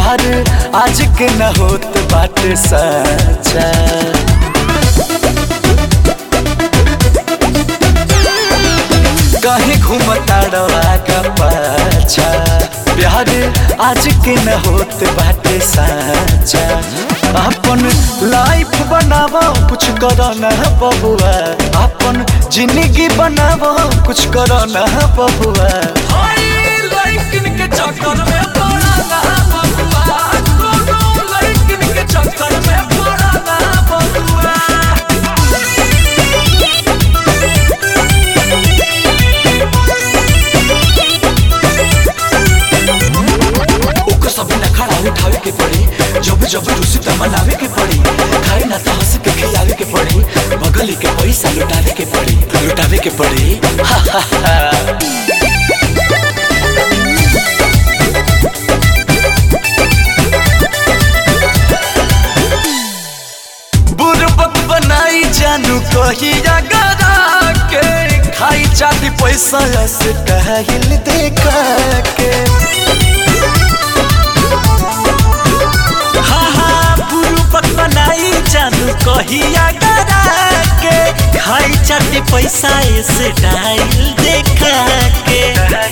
प्यार आज के न होत बाटे सच्चा कहीं घूमता का पाछा प्यार आज के न होत बाटे सच्चा अपन लाइफ बनावो कुछ करो ना बबुआ अपन जिंदगी बनावो कुछ करो ना बबुआ ओकर सब न खड़ा उठावे के पड़ी जब जब रुसी त मनावे के पड़ी खाए ना तो हंस के खियावे के पड़ी बगली के पैसा लुटावे के पड़ी लुटावे के पड़ी बुरबक बनाई जानू कहिया गरा के खाई चाती पैसा से कहल देखा के हाँ हाँ बुरबक बनाई जानू कहिया गरा के खाई चाती पैसा से डाइल देखा के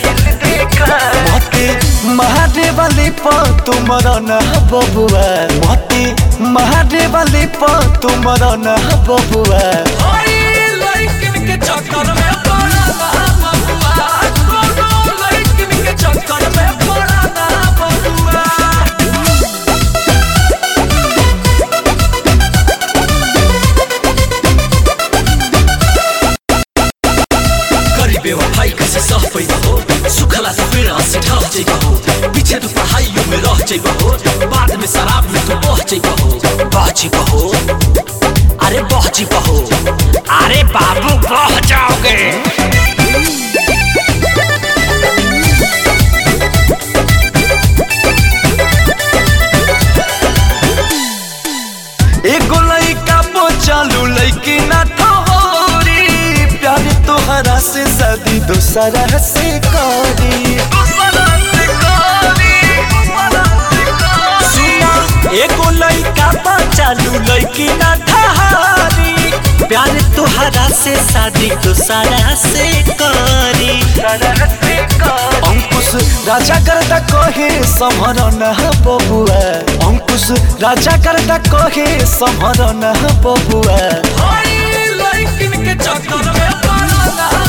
मते महादेव वाली प तुमर न बबुआ मते महादेव वाली प तुमर न बबुआ करी बेवफाई कैसे सह पैदा हो सुखला से फिर हंसी ढह जाइबा हो पीछे तू पढ़ाइयों में रह जाइबा हो बाद में शराब में तू बह जाइबा हो बह जाइबा हो अरे बह जाइबा हो अरे बाबू बह जाओगे एगो लइका पो चालू लइकी ना ठोरी प्यार तोहरा से शादी दोसरा से करी सुना एगो लइका पो चालू लइकी ना ठहरी प्यार तोहरा से शादी दोसरा से करी अंकुश राजा करता कहे समर न बबुआ अंकुश राजा करता कहे समर न बबुआ चक्कर में